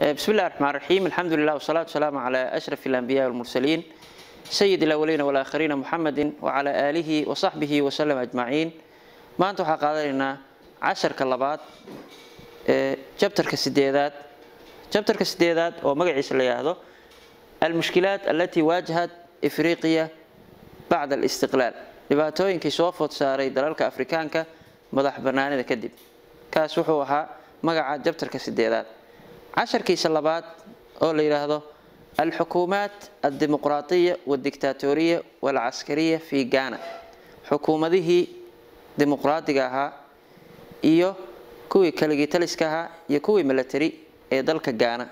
بسم الله الرحمن الرحيم الحمد لله والصلاة والسلام على أشرف الأنبياء والمرسلين سيد الأولين والآخرين محمد وعلى آله وصحبه وسلم أجمعين ما أنتم حقادرنا عشر كلبات جبتر كسديدات جبتر كسديدات ومقعيس اللي هذا المشكلات التي واجهت إفريقيا بعد الاستقلال dhibaatooyinkii soo food saaray dalalka afrikaanka madax banaanida kadib kaas wuxuu ahaa magaca jabtarka sideedaad casharkiisa labaad oo la yidhaahdo alxukuumaat aldimuqraatiya waldictatoriya walcaskariya fi ghana xukuumadihii dimuqraadiga ahaa iyo kuwii kaligii taliska ahaa iyo kuwii milatari ee dalka gaana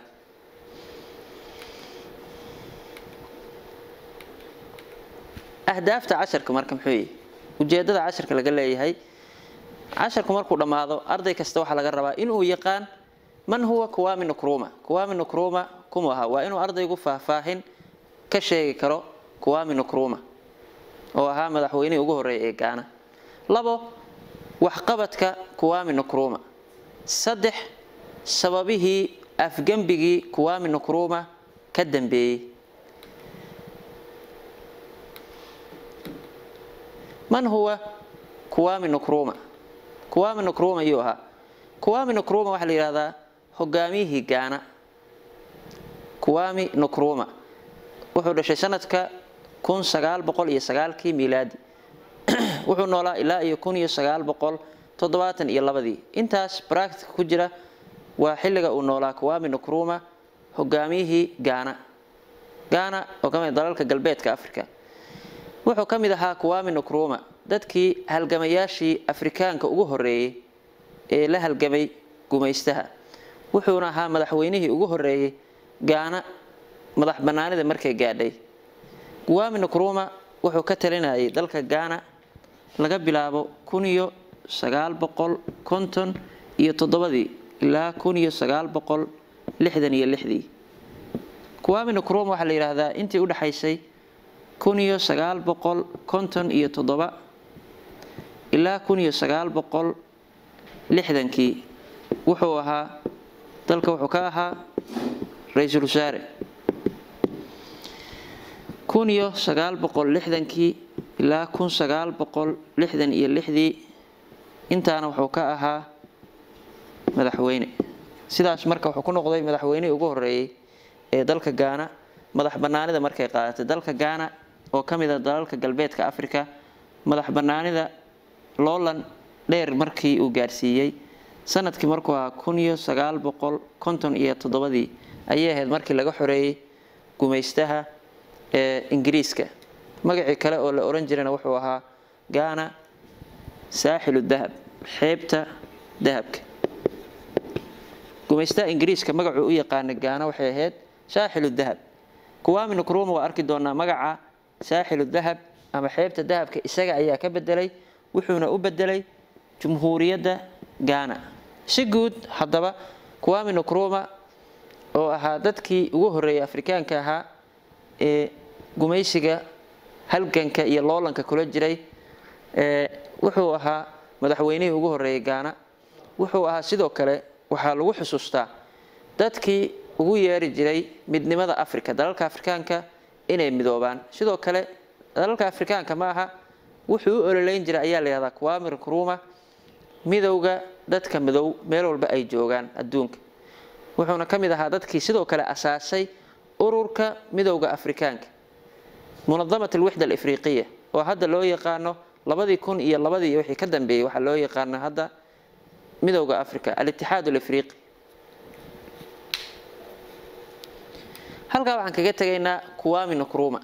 ahdaafta casharka marka muxuu yihi ujeedada casharka laga leeyahay casharku markuu dhammaado arday kasta waxaa laga rabaa inuu yaqaan man huwa kuwami nukruma kuwami nukruma kumu ahaa waa inuu ardaygu faahfaahin ka sheegi karo kuwami nukruma oo ahaa madaxweynihii ugu horreeya ee gaana labo waxqabadka kuwami nukruma saddex sababihii afgembigii kuwami nukruma ka dambeeyey man huwa kuwami nukruma kuwami nukruma ayuu ahaa kuwami nukruma waxaa la yidhahdaa hogaamiyihii gaana kuwami nukruma wuxuu dhashay sanadka kun sagaal boqol iyo sagaalkii miilaadi wuxuu noolaa ilaa iyo kun iyo sagaal boqol toddobaatan iyo labadii intaas baractica ku jira waa xilliga uu noolaa kuwami nukruma hogaamiyihii gaana gaana oo ka mid dalalka galbeedka africa wuxuu ka mid ahaa kuwami nukruma dadkii halgamayaashii afrikaanka ugu horeeyey ee la halgamay gumaystaha wuxuuna ahaa madaxweynihii ugu horeeyey gaana madax banaanida markay gaadhay kuwami nukruma wuxuu ka talinayay dalka gaana laga bilaabo kun iyo sagaal boqol konton iyo toddobadii ilaa kun iyo sagaal boqol lixdan iyo lixdii kuwami nukruma waxaa la yidhaahdaa intii udhexaysay kun iyo sagaal boqol konton iyo toddoba ilaa kun iyo sagaal boqol lixdankii wuxuu ahaa dalka wuxuu ka ahaa ra-iisul wasaare kun iyo sagaal boqol lixdankii ilaa kun sagaal boqol lixdan iyo lixdii intaana wuxuu ka ahaa madaxweyne sidaas marka wuxuu ku noqday madaxweynihii ugu horeeyey ee dalka gaana madax banaanida markay qaadatay dalka gaana oo ka mid a dalalka galbeedka africa madax banaanida loolan dheer markii uu gaarsiiyey sanadkii markuu ahaa kun iyo sagaal boqol konton iyo toddobadii ayay ahayd markii laga xoreeyey gumaystaha ee ingiriiska magacii kale oo la oran jirana wuxuu ahaa gaana saaxilu dahab xeebta dahabka gumaystaha ingiriiska magacuu u yaqaana gaana waxay ahayd saaxilu dahab kuwami nukruma waa arki doonaa magaca saaxilu dahab ama xeebta dahabka isaga ayaa ka bedelay wuxuuna u bedelay jumhuuriyadda gaana si guud haddaba kuwami nukruma oo ahaa dadkii ugu horeeyay afrikaanka ahaa ee gumaysiga halganka iyo loolanka kula jiray wuxuu ahaa madaxweynihii ugu horeeyay gaana wuxuu ahaa sidoo kale waxaa lagu xusuustaa dadkii ugu yeeri jiray midnimada africa dalalka afrikaanka inay midoobaan sidoo kale dalalka afrikaanka ma aha wuxuu u ololeyn jiray ayaa la yihahdaa kuwami nukruma midowga dadka midow meel walba ay joogaan adduunka wuxuuna ka mid ahaa dadkii sidoo kale asaasay ururka midowga afrikaanka munadamat alwixda alifriqiya oo hadda loo yaqaano labadii kun iyo labadii wixii ka dambeeyey waxaa loo yaqaana hadda midowga africa alitixaad alifriqi halkaa waxaan kaga tegaynaa kuwami nukruma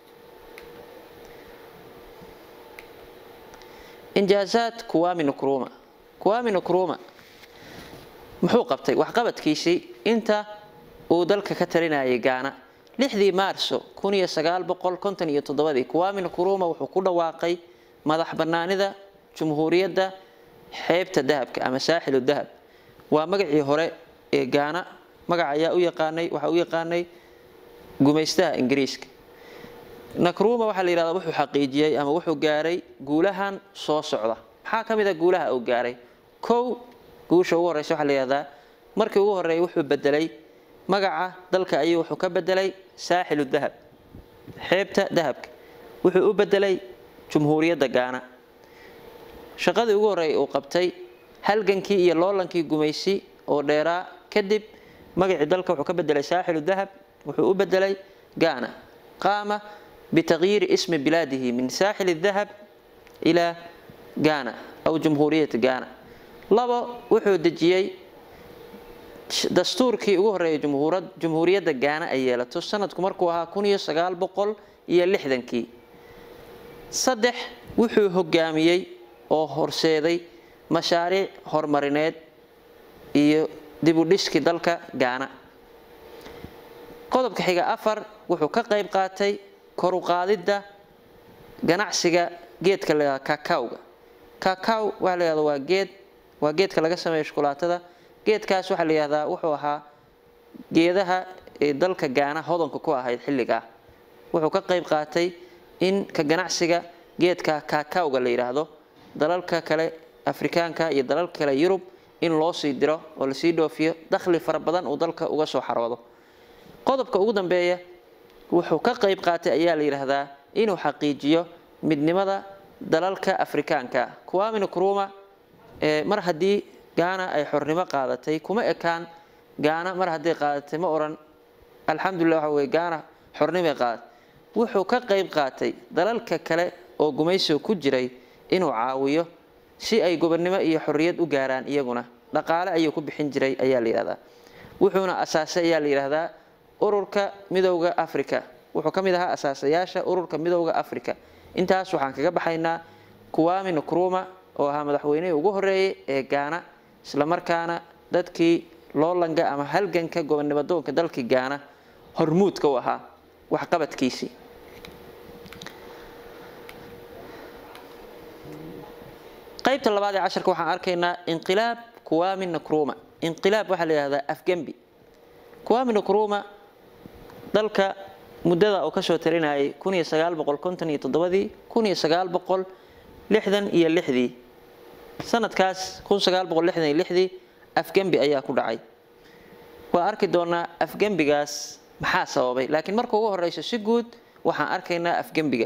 injaazaad kuwami nukruma kuwami nukruma muxuu qabtay waxqabadkiisii inta uu dalka ka talinayay gaana lixdii maarso kun iyo sagaal boqol konton iyo toddobadii kuwami nukruma wuxuu ku dhawaaqay madax banaanida jumhuuriyadda xeebta dahabka ama saaxilu dahab waa magacii hore ee gaana magac ayaa u yaqaanay waxaa u yaqaanay gumaystaha ingiriiska nakruma waxaa la yihahdaa wuxuu xaqiijiyey ama wuxuu gaaray guulahan soo socda maxaa ka mid a guulaha uu gaaray kow guusha ugu horeysa waxaa la yihahdaa markii ugu horeeyay wuxuu bedelay magaca dalka ayuu wuxuu ka bedelay saaxilu dahab xeebta dahabka wuxuu u bedelay jumhuuriyadda gaana shaqadii ugu horreeyay uu qabtay halgankii iyo loolankii gumaysi oo dheeraa kadib magacii dalka wuxuu ka bedelay saaxilu dahab wuxuu u bedelay gaana qaama bitagyiiri ismi bilaadihi min saaxili dahab ilaa gaana aw jumhuuriyati gaana labo wuxuu dejiyey dastuurkii ugu horreeyay jumhuuriyadda gaana ay yeelato sanadku markuu ahaa kun iyo sagaal boqol iyo lixdankii saddex wuxuu hogaamiyey oo horseeday mashaariic horumarineed iyo dibudhiskii dalka gaana qodobka xiga afar wuxuu ka qayb qaatay koruqaadidda ganacsiga geedka la yihahda kakawga kakaw waxaa la yihahda waa geed waa geedka laga sameeyo shukulaatada geedkaas waxaa la yihahdaa wuxuu ahaa geedaha ee dalka gaana hodanka ku ahayd xilligaa wuxuu ka qayb qaatay in ka ganacsiga geedka kakawga la yidhaahdo dalalka kale afrikaanka iyo dalalka kale yurub in loo sii diro oo lasii dhoofiyo dakhli fara badan uu dalka uga soo xaroodo qodobka ugu dambeeya wuxuu ka qayb qaatay ayaa la yidhaahdaa inuu xaqiijiyo midnimada dalalka afrikaanka kuwamina kuruma mar haddii gaana ay xornimo qaadatay kuma ekaan gaana mar hadday qaadatay ma oran alxamdulilah waxa weye gaana xornimay qaadatay wuxuu ka qayb qaatay dalalka kale oo gumaysiga ku jiray inuu caawiyo si ay gobonnimo iyo xorriyad u gaaraan iyaguna dhaqaale ayuu ku bixin jiray ayaa la yidhahdaa wuxuuna asaasay ayaa la yidhaahdaa ururka midowda africa wuxuu ka mid ahaa asaasayaasha ururka midowda africa intaas waxaan kaga baxaynaa kuwami nkruma oo ahaa madaxweynihii ugu horeeyay ee gaana islamarkaana dadkii loolanga ama halganka gobonimadoonka dalkii gaana hormuudka u ahaa waxqabadkiisii qaybta labaad ee casharka waxaan arkaynaa inqilaab kuwami nkruma inqilaab waxaa la yihahdaa afgembi kuwami nkruma dalka muddada uu kasoo talinayay kun iyo sagaal boqol konton iyo toddobadii kun iyo sagaal boqol lixdan iyo lixdii sanadkaas kun sagaal boqol lixdan iyo lixdii afgembi ayaa ku dhacay waa arki doonaa afgembigaas maxaa sababay laakiin marka ugu horeyso si guud waxaan arkaynaa afgembiga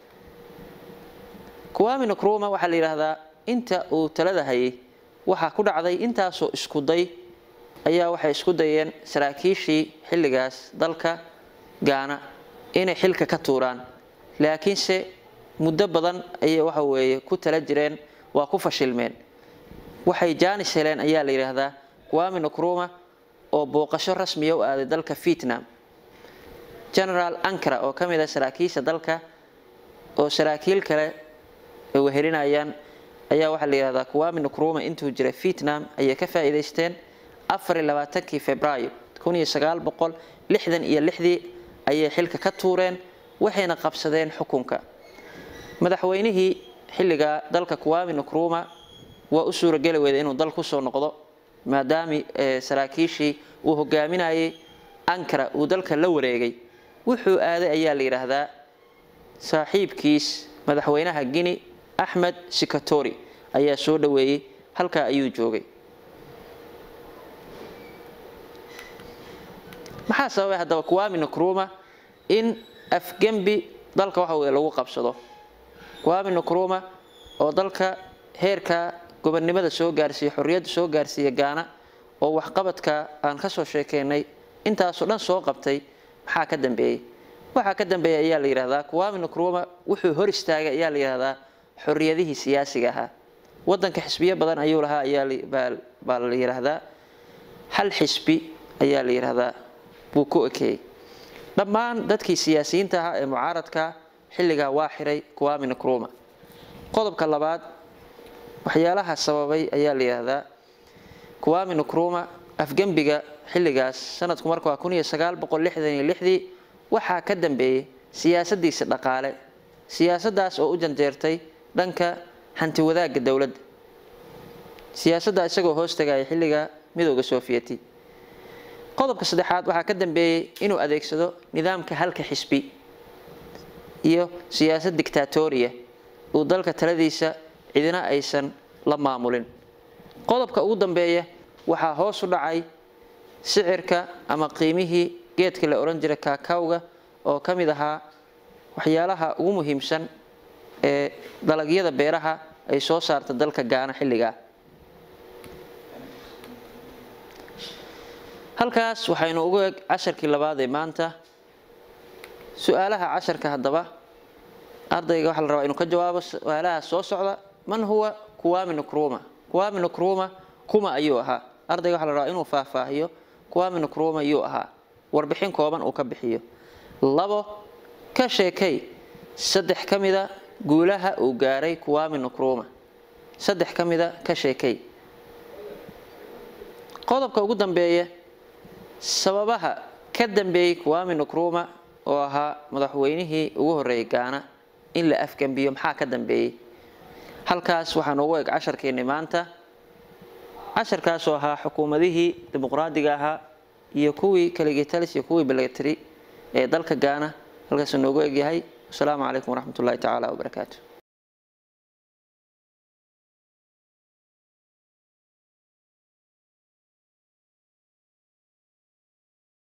kuwami nkruma waxaa la yidhaahdaa inta uu talada hayay waxaa ku dhacday intaasoo isku day ayaa waxay isku dayeen saraakiishii xilligaas dalka gaana inay xilka ka tuuraan laakiinse muddo badan ayay waxa weeye ku tala jireen waa ku fashilmeen waxay jaanis heleen ayaa la yidhaahdaa kuwami nkruma oo booqasho rasmiya u aaday dalka vietnam generaal ankara oo ka mid ah saraakiisha dalka oo saraakiil kale ay wehelinayaan ayaa waxaa la yidhahdaa kuwami nkruma intuu jiray vietnam ayay ka faa'iidaysteen afar iyo labaatankii februaayo kun iyo sagaal boqol lixdan iyo lixdii ayay xilka ka tuureen waxayna qabsadeen xukunka madaxweynihii xilligaa dalka kuwami nkruma waa u suurageli weyda inuu dal kusoo noqdo maadaami saraakiishii uu hogaaminayay ankara uu dalka la wareegay wuxuu aaday ayaa la yidhaahdaa saaxiibkiis madaxweynaha guine axmed sikatori ayaa soo dhaweeyey halkaa ayuu joogay maxaa sababay haddaba kuwami nkruma in afgembi dalka waxa weye lagu qabsado kuwami nkruma oo dalka heerka gobonnimada soo gaarsiiya xorriyadda soo gaarsiiya gaana oo waxqabadka aan kasoo sheekeynay intaasoo dhan soo qabtay maxaa ka dambeeyey waxaa ka dambeeya ayaa la yidhahdaa kuwami nkruma wuxuu hor istaagay ayaa la yidhahdaa xorriyadihii siyaasiga ahaa wadanka xisbiyo badan ayuu lahaa ayaa la yidhaahdaa hal xisbi ayaa la yidhaahdaa buu ku ekeeyey dhammaan dadkii siyaasiyiinta ahaa ee mucaaradka xilligaa waa xiray kuwami nkruma qodobka labaad waxyaalaha sababay ayaa la yidhaahdaa kuwami nkruma afgembiga xilligaas sanadku marka waa kun iyo sagaal boqol lixdan iyo lixdii waxaa ka dambeeyey siyaasadiisa dhaqaale siyaasaddaas oo u janjeertay dhanka hanti wadaagga dowladda siyaasadda isagoo hoos tagaya xilliga midooda soofiyeti qodobka saddexaad waxaa ka dambeeyey inuu adeegsado nidaamka halka xisbi iyo siyaasad dictatoriya uu dalka taladiisa cidina aysan la maamulin qodobka ugu dambeeya waxaa hoos u dhacay sicirka ama qiimihii geedka la odhan jiray kaakawga oo ka mid ahaa waxyaalaha ugu muhiimsan ee dalagyada beeraha ay soo saarta dalka gaana xilligaa halkaas waxaynu ugu eg casharkii labaad ee maanta su-aalaha casharka haddaba ardayga waxaa la rabaa inuu ka jawaabo su-aalaha soo socda man huwa kuwami nukruma kuwami nukruma kuma ayuu ahaa ardayga waxaa la rabaa inuu faahfaahiyo kuwami nukruma yuu ahaa warbixin kooban uu ka bixiyo labo ka sheekay saddex ka mida guulaha uu gaaray kuwami nukruma saddex ka mida ka sheekay qodobka ugu dambeeya sababaha ka dambeeyey kuwami nukruma oo ahaa madaxweynihii ugu horreeyay gaana in la afgambiyo maxaa ka dambeeyey halkaas waxaa noogu eg casharkeenni maanta casharkaasoo ahaa xukuumadihii dimuqraadiga ahaa iyo kuwii kaligitalis iyo kuwii beletri ee dalka gaana halkaasuu noogu egyahay wasalaamu calaykum waraxmat ullahi tacaala wabarakaatu